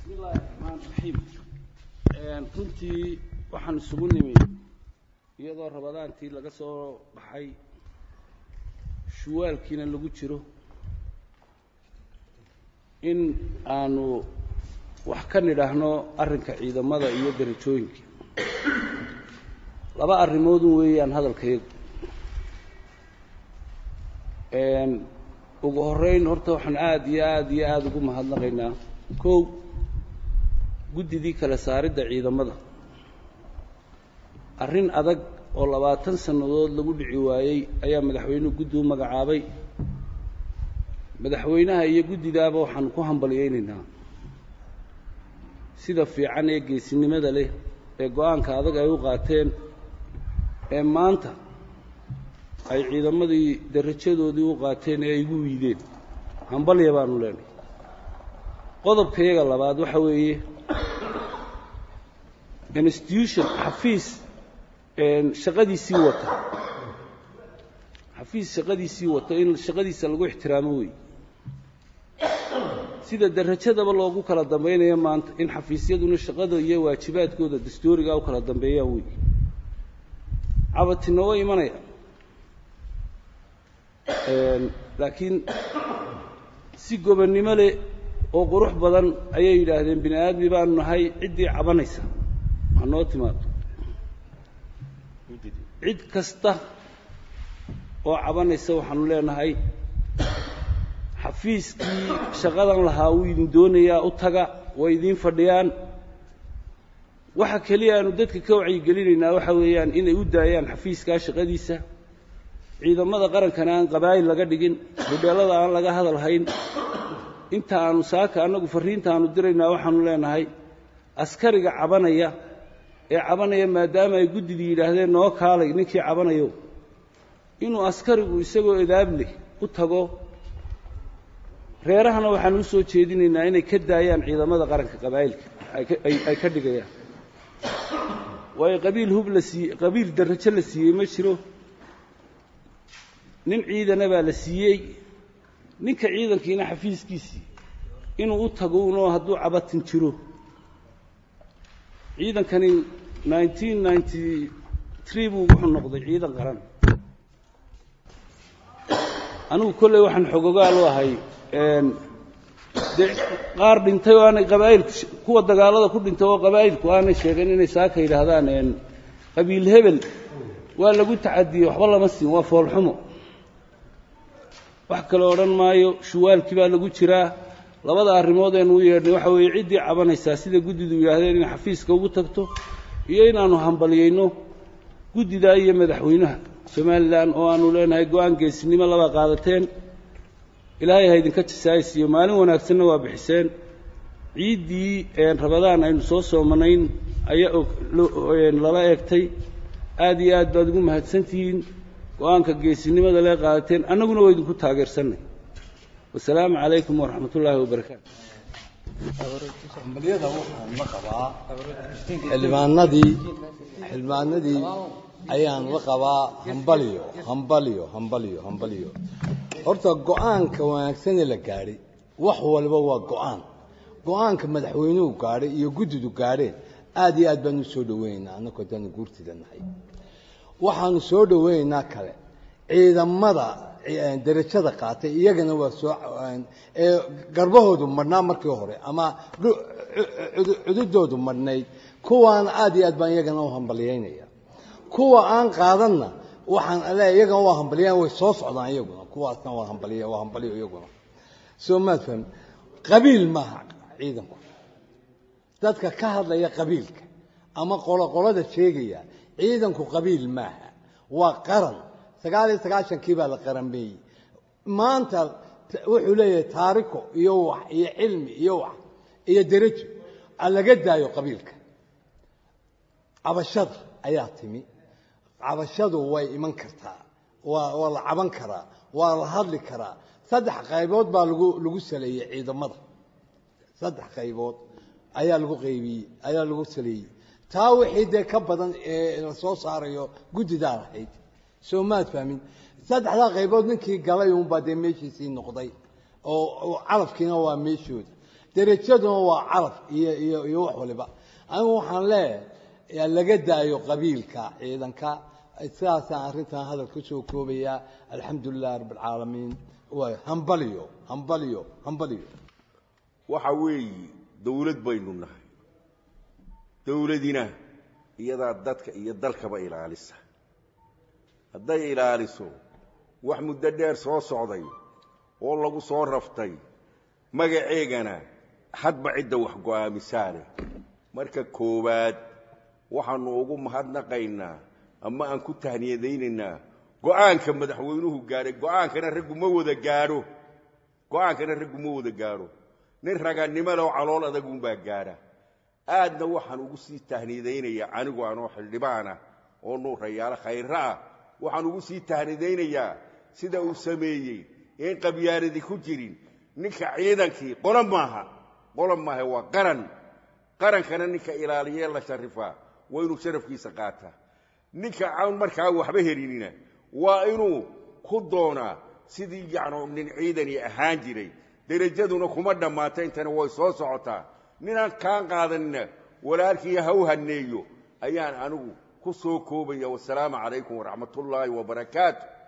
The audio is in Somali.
bismi illaahi raxmaan raxiim runtii waxaan isugu nimi iyadoo rabadaantii laga soo baxay shuwaalkiina lagu jiro in aanu wax ka nidhaahno arrinka ciidamada iyo derajooyinka laba arrimoodun weeyaan hadalkayagu ugu horreyn horta waxaan aada iyo aada iyo aada ugu mahadnaqaynaa kow guddidii kale saaridda ciidamada arrin adag oo labaatan sannadood lagu dhici waayey ayaa madaxweynuhu guddi u magacaabay madaxweynaha iyo guddidaaba waxaanu ku hambalyaynaynaa sida fiican ee geesinimada leh ee go-aanka adag ay u qaateen ee maanta ay ciidamadii darajadoodii u qaateen ee ay igu wiideen hambalya baanu leenahay qodobka iyaga labaad waxa weeye institution xafiis shaqadiisii wata xafiis shaqadiisii wata in shaqadiisa lagu ixtiraamo wey sida derajadaba loogu kala dambaynayo maanta in xafiisyaduna shaqada iyo waajibaadkooda dastuurigaa u kala dambeeyaan wey cabatina waa imanaya laakiin si gobonnimo leh oo qurux badan ayay yidhaahdeen bini aadmi baanu nahay ciddii cabanaysa ha noo timaado cid kasta oo cabanaysa waxaanu leenahay xafiiskii shaqadan lahaa wuu idin doonayaa u taga way idiin fadhiyaan waxa keliya aanu dadka ka wacyigelinaynaa waxa weeyaan inay u daayaan xafiiskaa shaqadiisa ciidamada qarankana aan qabaa'il laga dhigin hodheellada aan laga hadal hayn inta aanu saaka annagu farriinta aanu diraynaa waxaanu leenahay askariga cabanaya ee cabanaya maadaama ay guddidii yidhaahdeen noo kaalay ninkii cabanayo inuu askarigu isagoo edaab leh u tago reerahana waxaanu u soo jeedinaynaa inay ka daayaan ciidamada qaranka qabaa'ilka ay ka dhigayaan waayo qabiil hub la siiyey qabiil darajo la siiyey ma jiro nin ciidana baa la siiyey ninka ciidankiina xafiiskiisii inuu u tago unoo hadduu cabatin jiro ciidankani nineteen ninety tree buu wuxuu noqday ciidan qaran anigu kolley waxaan xogogaal u ahay dee qaar dhintay oo aanay qabaa'ilku kuwa dagaalada ku dhintay oo qabaa'ilku aanay sheegin inay saaka yidhaahdaan qabiil hebel waa lagu tacadiyey waxba lama siin waa foolxumo wax kale odhan maayo shuwaalkii baa lagu jiraa labada arrimood aynu u yeedhnay waxa weeye ciddii cabanaysaa sida guddidu yidhaahdeen inay xafiiska ugu tagto iyo inaannu hambalyayno guddidaa iyo madaxweynaha somalilan oo aanu leenahay go-aan geesinimo laba qaadateen ilaahay ha idinka jasaaysiiyo maalin wanaagsanna waa bixiseen ciiddii rabadaan aynu soo soomanayn ayaa lala eegtay aad iyo aad baad ugu mahadsantihiin go-aanka geesinimada lee qaadateen annaguna waa idinku taageersannay wasalaamu calaykum waraxmat ullaahi wabarakaatu hambalyada waxaan la qabaa xildhibaanadii xildhibaanadii ayaan la qabaa hambalyo hambalyo hambalyo hambalyo horta go-aanka wanaagsanee la gaadhay wax walba waa go-aan go-aanka madaxweynuhu gaadhay iyo guddidu gaadheen aad iyo aad baanu soo dhaweynaynaa annagoo dana guurtida nahay waxaanu soo dhaweynaynaa kale ciidamada derajada qaatay iyagana waa soo ee garbahoodu madhnaa markii hore ama cududoodu madhnayd kuwaana aad iyo aad baan iyagana u hambalyaynaya kuwa aan qaadanna waxaan le iyagana waa hambalyayn way soo socdaan iyaguna kuwaasna waa hambalya waa hambalyo iyaguna soo maad fahmi qabiil maaha ciidanku dadka ka hadlaya qabiilka ama qoloqolada sheegaya ciidanku qabiil maaha waa qaran sagaal iyo sagaashankii baa la qaranbeeyey maanta wuxuu leeyahay taariko iyo wax iyo cilmi iyo wax iyo derajo laga daayo qabiilka cabashada ayaa timi cabashadu way iman kartaa waa waa la caban karaa waa la hadli karaa saddex qaybood baa lagu lagu saleeyey ciidamada saddex qaybood ayaa lagu qaybiyey ayaa lagu saleeyey taa wixii dee ka badan ee la soo saarayo guddidaa lahayd soo maad fahmin saddexdaa qaybood ninkii galay uunbaa dee meeshiisii noqday oo calafkiina waa meeshooda derajaduna waa caraf iyo iyo iyo wax waliba anigu waxaan leeyahay laga daayo qabiilka ciidanka sidaasaan arrintan hadal ka soo koobayaa alxamdu lilahi rabb alcaalamiin waay hambalyo hambalyo hambalyo waxa weeye dawlad baynu nahay dawladina iyadaa dadka iyo dalkaba ilaalisa hadday ilaaliso wax muddo dheer soo socday oo lagu soo raftay magaceegana hadba cidda wax go'aamisaane marka koowaad waxaannu ugu mahadnaqaynaa ama aan ku tahniyadaynaynaa go'aanka madaxweynuhu gaadhay go'aankana raggu ma wada gaadho go'aankana raggu ma wada gaadho nin raganimo leh oo calool adagunbaa gaadha aadna waxaan ugu sii tahniyadaynayaa anigu anoo xildhibaanah oo nuurayaalo khayra ah waxaan ugu sii tahnidaynayaa sida uu sameeyey een qabyaaladii ku jirin ninka ciidankii qolo maaha qolo maaha waa qaran qarankana ninka ilaaliyee la sharifaa waa inuu sharafkiisa qaataa ninka aan markaa waxba helinina waa inuu ku doonaa sidii yacnu nin ciidani ahaan jiray derajaduna kuma dhammaata intana way soo socotaa ninaan kaan qaadanina walaalkii ha u haneeyo ayaan anigu ku soo koobaya wasalaamu calaykum waraxmat ullaahi wabarakaatu